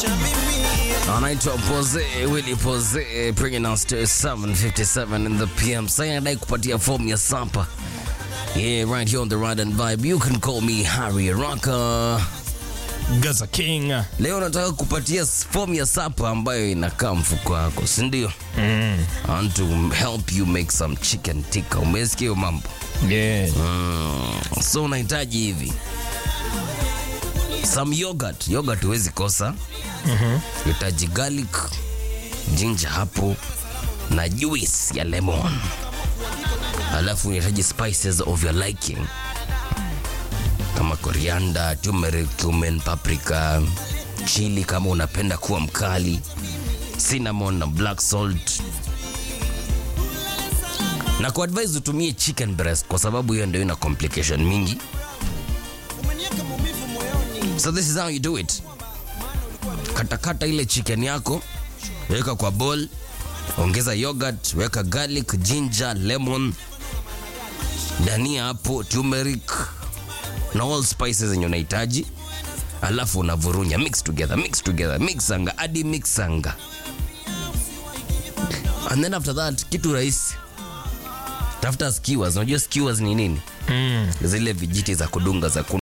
anaitwa Pose Willy Pose bringing us to 7:57 in the PM. Sasa anadai kupatia form ya sapa. Yeah, right here on the Ride and Vibe. You can call me Harry Rocker. Gaza King. Leo nataka kupatia form ya sapa ambayo inakaa mfuko wako, si ndio? Mm. I want to help you make some chicken tikka. Umesikia hiyo mambo? Yeah. Mm. So unahitaji hivi some yogurt. Yogurt huwezi kosa. mm Hitaji garlic, ginger hapo na juice ya lemon, alafu unahitaji spices of your liking kama coriander, turmeric, cumin, paprika, chili kama unapenda kuwa mkali, cinnamon na black salt na kwa advise utumie chicken breast kwa sababu hiyo ndio ina complication mingi. So this is how you do it. Katakata ile chicken yako, weka kwa bowl, ongeza yogurt, weka garlic, ginger, lemon, dania hapo, turmeric na all spices zenye unahitaji, alafu unavurunya, mix together, mix together, mixanga hadi mixanga, and then after that kitu rahisi tafuta skewers. Unajua skewers ni nini? Mm. Zile vijiti za kudunga za